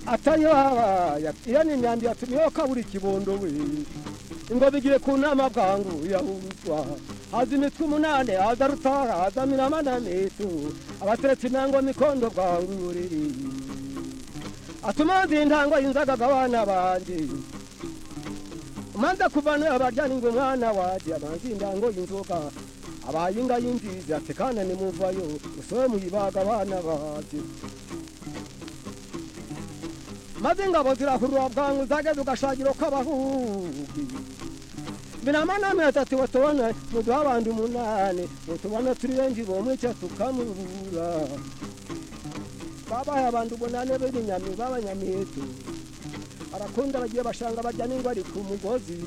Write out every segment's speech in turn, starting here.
atayo habaya iyo ni imyambi yatumiyeho kabura ikibondo we ngo bigire ku nama bwangu yahuzwa haza imitwe umunane haza rutara haza miramana mitu abatetsi intango mikondo bwangu uriri atumanze intango yinzagaga abana banje umanza kuvana abaryani ngo umwana waje amanze intango y'inzoga abaye inga y'inzizi ati kana nimuvayo musobe muyibaga abana baje maze ingabo zirakurura bwangu zageze ugashagiro k'abahugi biramana mezi ati watubona muduha abandi umunani utubona turi benshi bomwe icyo tukamubura babaye abandi umunani b'ibinyami b'abanyamitu arakunda bagiye bashanga bajya n'ingo ari ku mugozi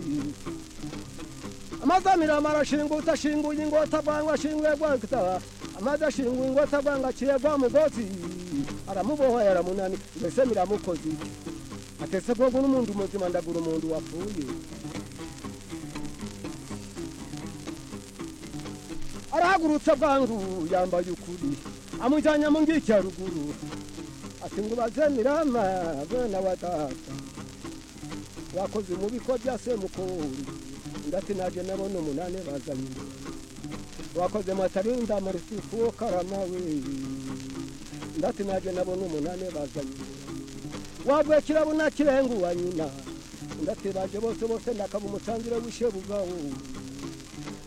amaze amirama arashinga utashinguye ingota bwangu ashinguye bwagita amaze ashinguye ingota bwangu aciye bwa mugozi aramubohoye aramunani mbese biramukoze iki atese bwogo n'umuntu muzima ndagura umuntu wapfuye arahagurutse bwangu yambaye ukuri amujyanye mu ngiki ya ruguru ati ngo ubaze mirama bwana wa data wakoze umubi ko bya semukuru ndati naje nabona umunani bazanye wakoze matarinda mu rusuku wo karama we ndati naje nabona umunani bazanye wabwe kirabo na kirengu wa nyina ndati baje bose bose ndakaba umutangire w'ishebugawo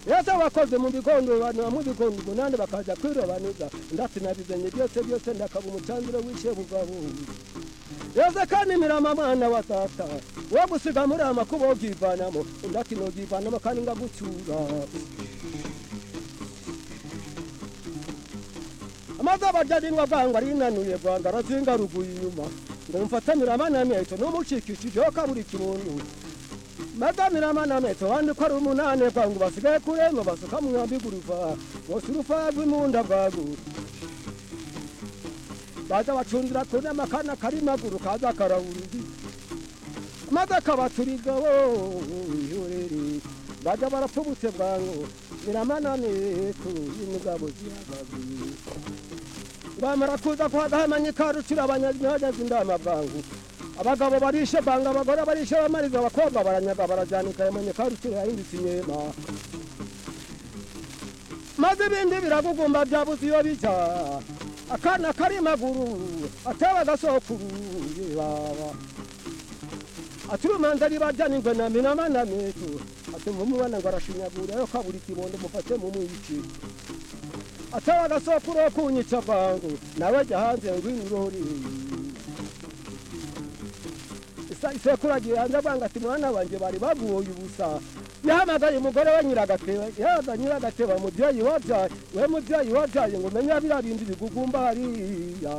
yesu wakoze mu bigondo abantu bamwe ibigondo umunani bakaza kwirobanuza ndati nabizanye byose byose ndakaba umutangire w'ishebugawo yesu kandi mirama mwana wa data wo gusiga muri amakuba wogivanamo ndati nogivanamo kandi ngagucyura amaze abarya n'indwa bwangu arinanuye bwangu arazinga ruguru inyuma ngo mfatanire amanameto n'umucikishijeho kabura ikibondo magamira amanameto abandi ko ari umunani bwangu basigaye kuremba basuka mu mwambi guruva bose urufa rw'imunda bwangu baza bacundira kuri amakana kari maguru kaza karawuruzi maze akabaturiga wowe baza barapfubutse bwangu biramananeko y'imigabo ziragazi bamara kuza kwagahamanya ikarucira abanyagezi indama bwangu abagabo barishe banga abagore barishe bamariza abakobwa baranyaga barajanika yamanya ikarucira yahindutse inyema maze ibindi biragugumba byabuze iyo bijya akana kari maguru ataba agasokuruye baba aturumanza ribarya n'ingwe na minama na metu atumva umwana ngo arashinyagura yo kabura ikibondo mufate mu mwici ataba agasokuro yo kunyica bwangu nawe jya hanze ngo inurori isekuru agiye hanze bwangu ati mwana banjye bari baguye ubusa yahamagaye umugore we nyiragateba yaza nyiragateba mubyeyi wabyaye we mubyeyi wabyaye ngo umenye biriya bindi bigugumba hariya